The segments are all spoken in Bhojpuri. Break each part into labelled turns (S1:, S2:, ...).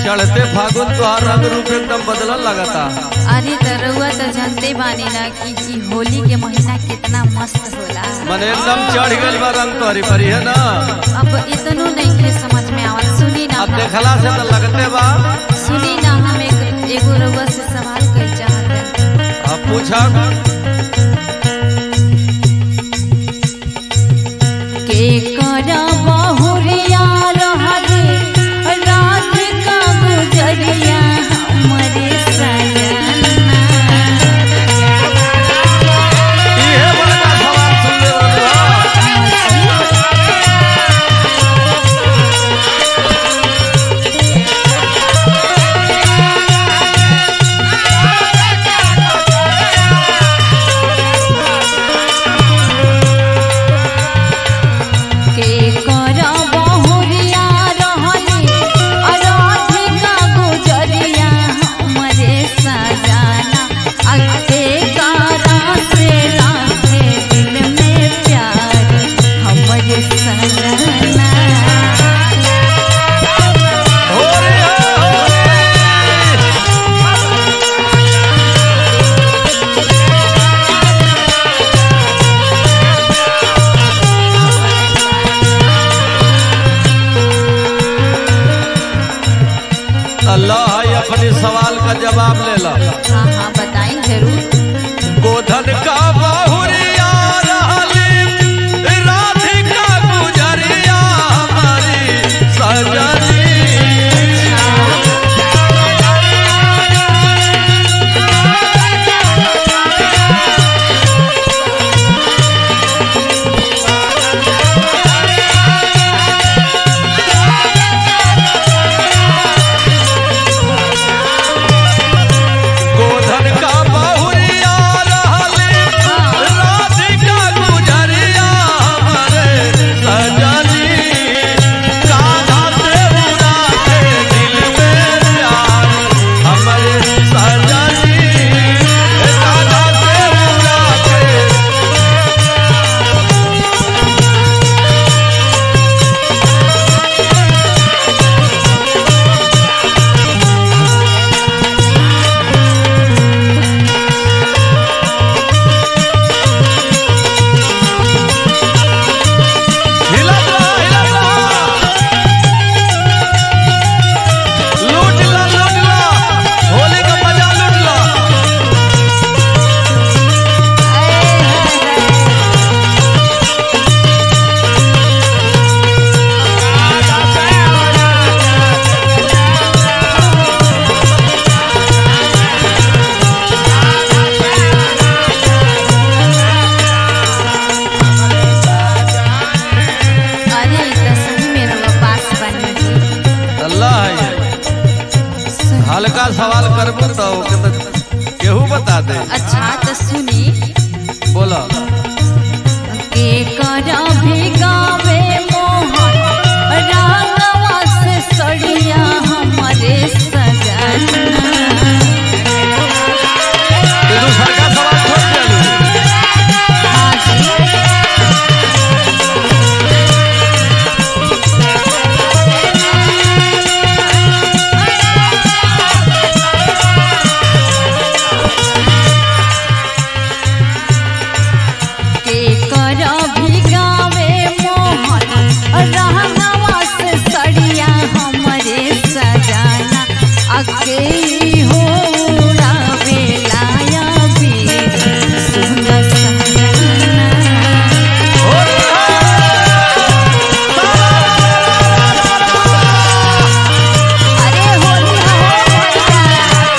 S1: चढ़ते फागुन तोहार रंग रूप एकदम बदलल लगता
S2: अरे त रउआ त जानते बानी ना कि ई होली के महीना कितना मस्त होला
S1: मन एकदम चढ़ गइल बा रंग तोहरी परी है ना
S2: अब इतनो नहीं के समझ में आवत सुनी ना
S1: अब
S2: हम-
S1: देखला से तो लगते बा
S2: सुनी ना हम एक एगो रउआ से सवाल कर चाहत हन।
S1: अब पूछा
S2: के करा बहुरिया रहले रात का गुजरिया हमरे सजना
S1: इहे बड़का सवाल सुन ले रहा
S2: के करा बहुरिया रहले राधिका गुजरिया हमरे सजाना अके कारा से लाखे दिल में प्यार हमरे सजना
S1: हो रे हो रे अल्लाह है अपने सवाल का जवाब ले ला
S2: हाँ हाँ बताएं जरूर
S1: गोधन का बहुरिया रहली राधिका गुजरिया हमारी सजनी गोधन का बहुरिया रहली राधिका गुजरिया हमारे सजनी कान्हा से उड़ा के दिल में प्यार हमारे सजनी कान्हा से उड़ा के हिलत रहा, हिलत रहा। लूट ला, लूट ला। होली का मजा लूट ला।
S2: अरे ई त सही में रउआ पास बनी जी
S1: अल्लाह है ये। हल्का सवाल करबू तो ओके तो केहू बता दे
S2: अच्छा तो सुनी
S1: बोला
S2: के करा भिगावे मोहन रागवा से सड़िया हमरे सजना
S1: ये दूसरा का सवाल छोड़ देलू
S2: हाँ जी के करा भिगावे मोहन रागवा से सड़िया हमरे सजाना अके हो उड़ावे लाया भी सुन सजना अरे होली हो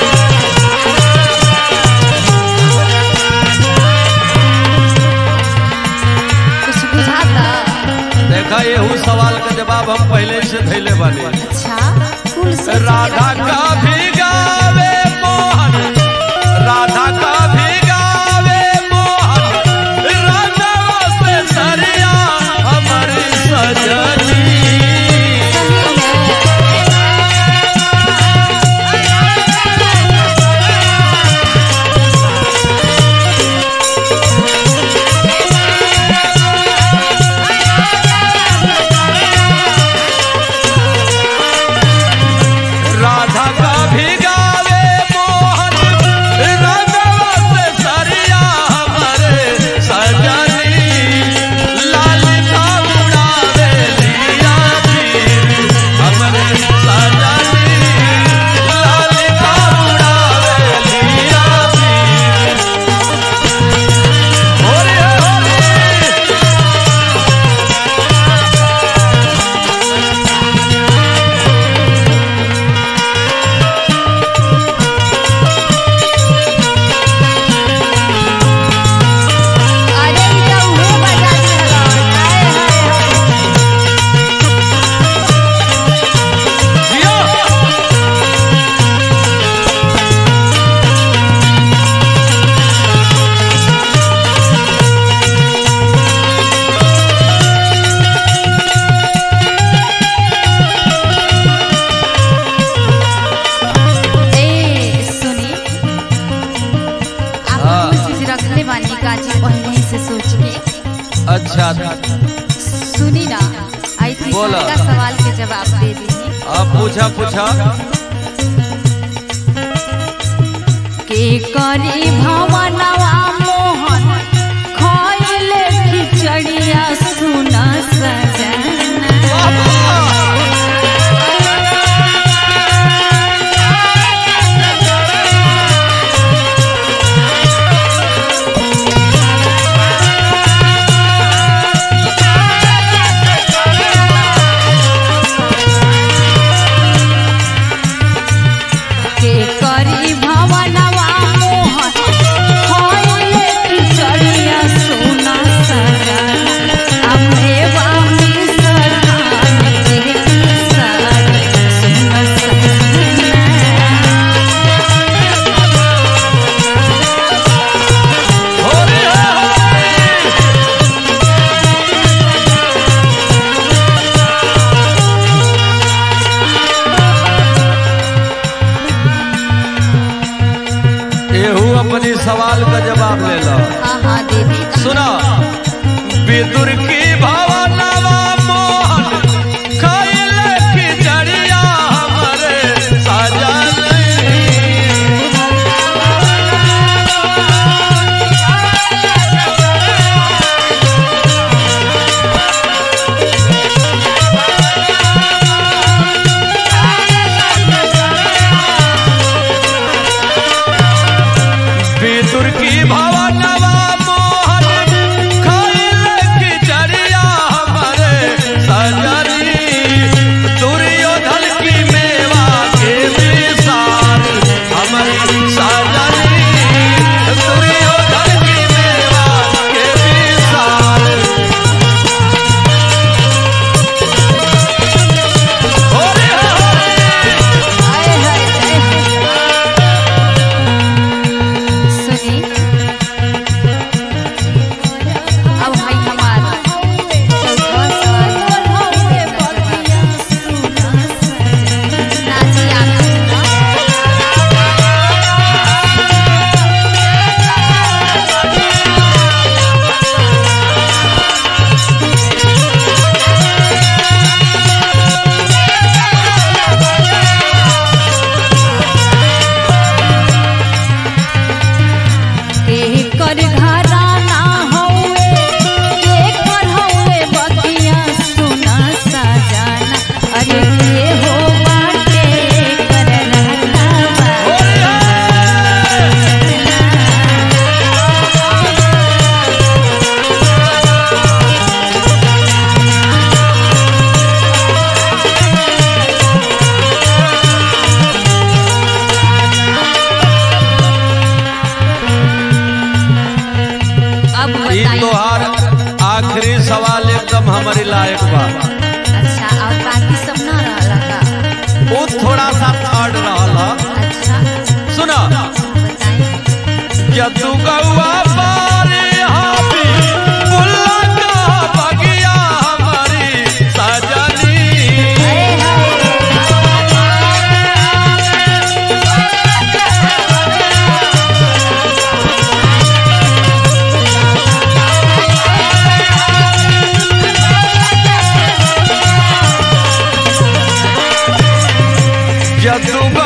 S2: कुछ बुझाता
S1: देखा ये सवाल का जवाब हम पहले से धैले बानी
S2: अच्छा कुल सोच के
S1: राधा
S2: रखना
S1: का
S2: होगा।
S1: भी गावे मोहन राधा का भी गावे मोहन राधा से सरिया हमारी सजनी
S2: सही है
S1: राधा अच्छा
S2: सुनी ना आई थी
S1: बोला।
S2: का सवाल के जवाब दे दी
S1: अब पूछा पूछा
S2: के करी भवनवा मोहन खइले खिचड़िया सुना सजना के करी भवनवा मोहन खइले खिचड़िया सुना सजना अम्मे वामी सखान के साथ सुना सजना
S1: होली है। एहू अपनी सवाल का जवाब ले लो
S2: हाँ हाँ दीदी
S1: सुनो विदुर की भवनवा मोहन खइले खिचड़िया हमरे सजन विदुर की भवनवा मोहन खइले खिचड़िया हमरे सजनी दुर्योधन की मेवा के विसार हमरे सजनी दुर्योधन की मेवा के विसार होली होली
S2: आए हाय जय सुनी अब है हमारा चौथा सवाल नाची आना के कर घराना हौवे के कर हौवे बतिया सुना सजाना अरे के हो बाटे कर रहता अब
S1: ई
S2: बताइए
S1: तोहार आखिरी सवाल एकदम हमारी लायक बा
S2: अच्छा और बाकी सब ना रहला का
S1: वो थोड़ा सा थर्ड रहल ह।
S2: अच्छा
S1: सुना
S2: बताइए
S1: यदु गौआ बारी हाबी बुल्ला का बगिया हमारी सजनी
S2: अरे हाय
S1: यदु